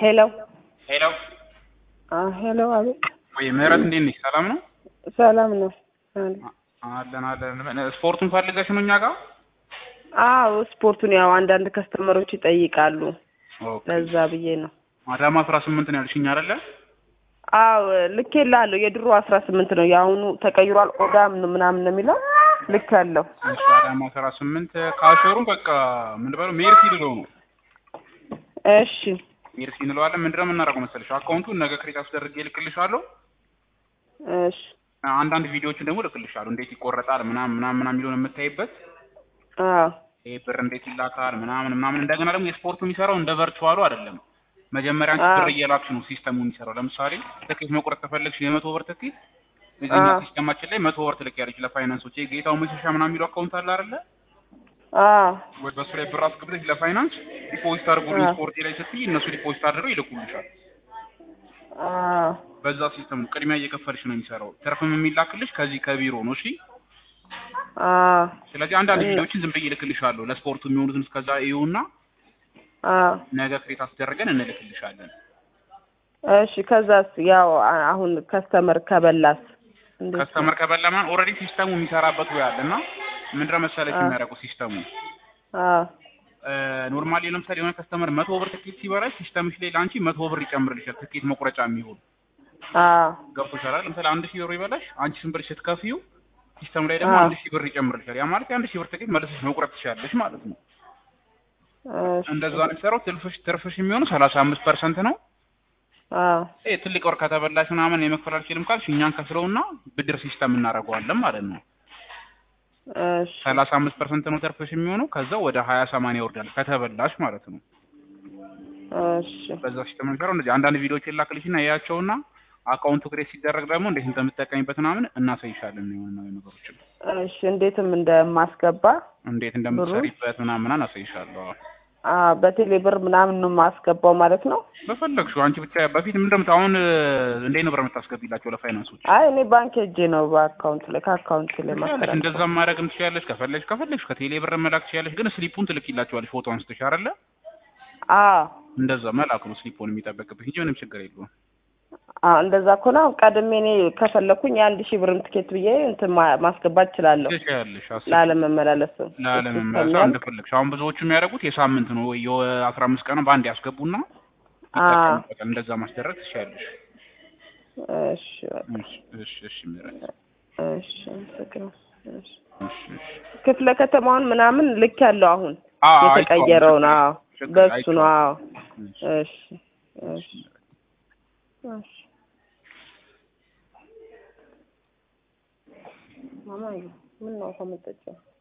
ሄሎ ሄሎ ሄሎ፣ አቤት። ወይ ምህረት እንዴት ነሽ? ሰላም ነው? ሰላም ነው? አለን አለን። ስፖርቱን ፈልገሽ ነው እኛ ጋር? አዎ ስፖርቱን ያው አንዳንድ ከስተመሮች ይጠይቃሉ። ኦኬ። ለዛ ብዬ ነው። አዳማ አስራ ስምንት ነው ያልሽኝ አይደለ? አዎ ልኬልሃለሁ። የድሮ አስራ ስምንት ነው የአሁኑ ተቀይሯል። ኦዳም ነው ምናምን ነው የሚለው ልክ ያለው እሺ አዳማ አስራ ስምንት ካሾሩ በቃ ምን በለው ሜርሲ ልለው ነው እሺ ሜርሲ እንለዋለን። ምንድነው የምናደርገው መሰለሽ አካውንቱን ነገ ክሬት አስደርጌ እልክልሻለሁ። እሺ አንዳንድ ቪዲዮዎችን ደግሞ እልክልሻለሁ እንዴት ይቆረጣል ምናምን ምናምን ምናምን የሚለውን የምታይበት አዎ ይሄ ብር እንዴት ይላካል ምናምን ምናምን። እንደገና ደግሞ የስፖርቱ የሚሰራው እንደ ቨርቹዋሉ አይደለም። መጀመሪያ አንቺ አዎ። ብር እየላክሽ ነው ሲስተሙ የሚሰራው። ለምሳሌ ትኬት መቁረጥ ከፈለግሽ የመቶ ብር ትኬት እዚህኛ አዎ። ሲስተማችን ላይ መቶ ብር ትልኪያለሽ ለፋይናንሶች። ይሄ ጌታው መሸሻ ምናምን የሚለው አካውንት አለ አይደለ? አዎ ወይ በሱ ላይ ብር አስገብተሽ ለፋይናንስ ዲፖዚት አድርጉልኝ አዎ። ስፖርቴ ላይ ስትይ እነሱ ዲፖዚት አድርገው ይልኩልሻል። አዎ በዛ ሲስተም ነው ቅድሚያ እየከፈልሽ ነው የሚሰራው። ትርፍም የሚላክልሽ ከዚህ ከቢሮ ነው። እሺ አዎ ስለዚህ አንዳንድ እና- ቪዲዮዎችን ዝም ብዬ እልክልሻለሁ። ለስፖርቱ የሚሆኑትን እስከዛ እዩና አዎ ነገ ክሬት አስደረገን እንልክልሻለን። እሺ ከዛስ ያው አ- አሁን ከስተመር ከበላስ እንዴት ነው? ከስተመር ከበላማን ኦልሬዲ ሲስተሙ የሚሰራበት ወይ አለ እና ምንድነው መሰለሽ አዎ። የሚያደርገው ሲስተሙ አዎ ኖርማሊ ለምሳሌ የሆነ ከስተመር መቶ ብር ትኬት ሲበላሽ ሲስተምሽ ላይ ለአንቺ መቶ ብር ይጨምርልሻል ትኬት መቁረጫ የሚሆን አዎ ገብቶሻል አይደል? ለምሳሌ አንድ ሺህ ብር ይበላሽ አንቺ ስንት ብር ስትከፍዩ ሲስተም ላይ ደግሞ አዎ። አንድ ሺህ ብር ይጨምርልሻል። ያ ማለት የአንድ ሺህ ብር ትኬት መልሰሽ መቁረጥ ትችላለሽ ማለት ነው። እሺ እንደዛ ነው የሚሰራው። ትርፍሽ ትርፍሽ የሚሆነው ሰላሳ አምስት ፐርሰንት ነው። አዎ ይሄ ትልቅ ወር ከተበላሽ ምናምን የመክፈል አልችልም ካልሽ እኛን ከፍለውና ብድር ሲስተም እናደርገዋለን ማለት ነው። እሺ ሰላሳ አምስት ፐርሰንት ነው ተርፈሽ የሚሆነው ከዛ ወደ ሀያ ሰማንያ ይወርዳል ከተበላሽ ማለት ነው። እሺ በዛ ሲስተም ነው የሚሰራው። እንደዚህ አንዳንድ ቪዲዮዎች የላክልሽና ያያቸውና አካውንቱ ክሬት ሲደረግ ደግሞ እንዴት እንደምትጠቀሚበት ምናምን እናሳይሻለን። የሆነ ነገሮችን እሺ እንዴትም እንደማስገባ እንዴት እንደምትሰሪበት ምናምን ምናምን አሳይሻለሁ። አ በቴሌ ብር ምናምን ነው የማስገባው ማለት ነው። በፈለግሽው አንቺ ብቻ በፊት ምን እንደምት አሁን እንዴት ነው ብር የምታስገቢላቸው ለፋይናንሶች? አይ እኔ ባንክ ሄጄ ነው በአካውንት ላይ ከአካውንት ላይ ትችያለሽ፣ ማስተላለፍ። እንደዛ ማድረግም ትችያለሽ። ከፈለግሽ ከፈለግሽ ከቴሌ ብር መላክ ትችያለሽ። ግን ስሊፑን ትልኪላቸዋለሽ ፎቶ አንስተሽ አይደለ? አዎ እንደዛ መላክ ነው ስሊፑን የሚጠበቅብሽ እንጂ ምንም ችግር የለውም። አዎ እንደዛ ከሆነ አሁን ቀድሜ እኔ ከፈለኩኝ የአንድ ሺህ ብርም ትኬት ብዬ እንትን ማ- ማስገባት እችላለሁ ትችያለሽ። አስቢ ላለመመላለስ ላለመመለስ አንድ ፈለግሽ። አሁን ብዙዎቹ የሚያደርጉት የሳምንት ነው ወይ የአስራ አምስት ቀን በአንድ ያስገቡና አዎ ይጠቀሙበታል። እንደዛ ማስደረግ ትችያለሽ። እሺ በቃ እሺ እሺ እሺ ምህረት እሺ አመሰግናለሁ። እሺ እሺ እሺ ክፍለ ከተማውን ምናምን ልክ ያለው አሁን አዎ የተቀየረውን አዎ ችግር በሱ ነው አዎ አይቼዋለሁ። እሺ እሺ እሺ ማማዬ ምን ነው ከመጠጫው